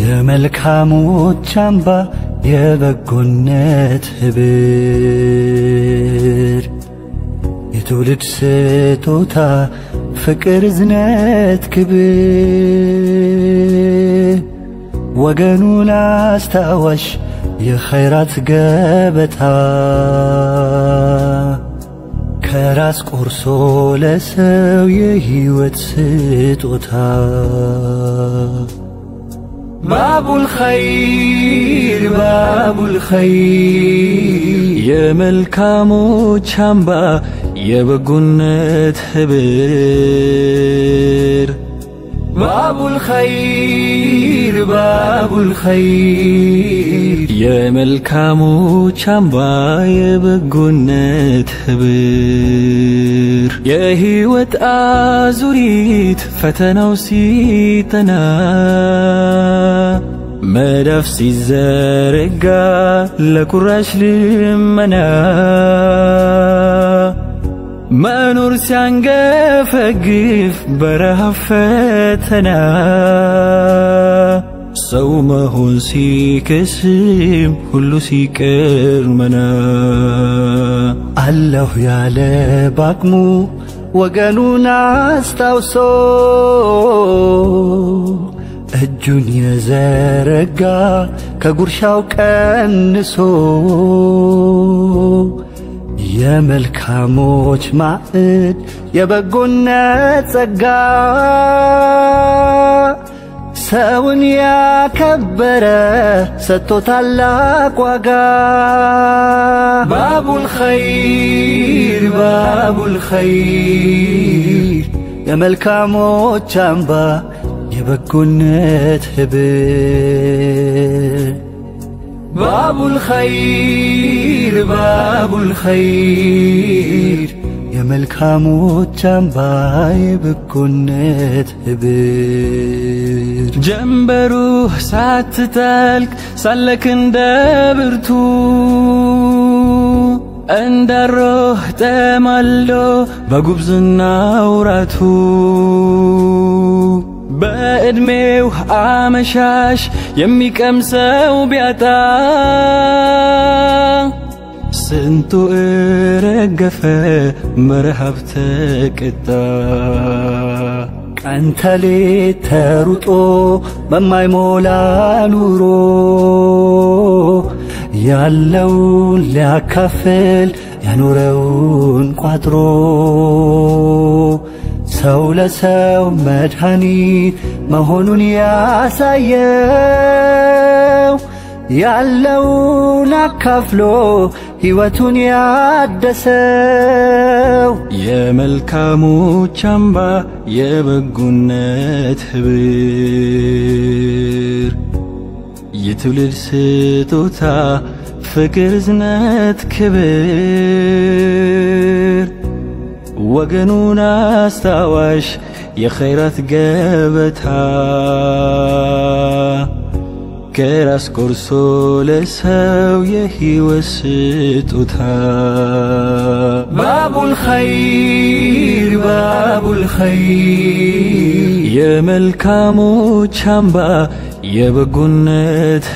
የመልካሞች አምባ የበጎነት ህብር የትውልድ ስጦታ ፍቅር፣ እዝነት፣ ክብር ወገኑን አስታዋሽ የኸይራት ገበታ ከራስ ቆርሶ ለሰው የህይወት ስጦታ ባቡል ኸይር ባቡል ኸይር የመልካሞች አምባ የበጎነት ህብር ባቡል ኸይር ባቡል ኸይር የመልካሞች አምባ የበጎነት ህብር የህይወት አዙሪት ፈተናው ሲጠና መዳፍ ሲዘረጋ ለቁራሽ ልመና መኖር ሲያንገፈግፍ በረሃብ ፈተና ሰው መሆን ሲከስም ሁሉ ሲቀር መና አለሁ ያለ ባቅሙ ወገኑን አስታውሶ እጁን የዘረጋ ከጉርሻው ቀንሶ የመልካሞች ማዕድ የበጎነት ጸጋ ሰውን ያከበረ ሰጥቶ ታላቅ ዋጋ ባቡል ኸይር ባቡል ኸይር የመልካሞች አምባ የበጎነት ህብር ባቡል ኸይር ባቡል ኸይር የመልካሞች አምባ የበጎነት ህብር ጀንበሩ ሳትጠልቅ ሳለክ እንደ ብርቱ እንዳሮህ ጠማሎ በጉብዝና ውራቱ በዕድሜው አመሻሽ የሚቀምሰው ቢያጣ ስንቱ እረገፈ መረሃብ ተቀጣ። ቀን ተሌት ተሩጦ በማይሞላ ኑሮ ያለውን ሊያካፍል ያኖረውን ቋጥሮ ሰው ለሰው መድኃኒት መሆኑን ያሳየው ያለውን አካፍሎ ሕይወቱን ያደሰው የመልካሞች አምባ የበጎነት ህብር የትውልድ ስጦታ ፍቅር፣ እዝነት፣ ክብር ወገኑን አስታዋሽ የኸይራት ገበታ ከራስ ቆርሶ ለሰው የሕይወት ስጦታ ባቡል ኸይር ባቡል ኸይር የመልካሞች አምባ የበጎነት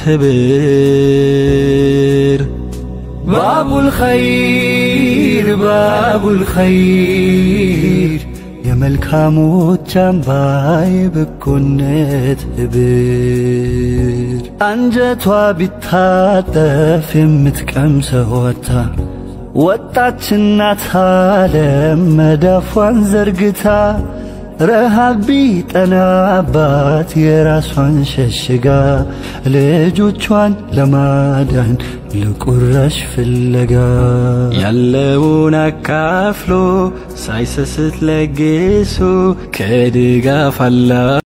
ህብር ባቡል ኸይር ባቡል ኸይር የመልካሞች አምባ የበጎነት ህብር አንጀቷ ቢታጠፍ የምትቀምሰው ወታ ወጣች እናት ዓለም መዳፏን ዘርግታ ረሃብ ቢጠናባት የራሷን ሸሽጋ ልጆቿን ለማዳን ለቁራሽ ፍለጋ ያለውን አካፍሎ ሳይሰስት ለግሶ ከድጋፍ አላ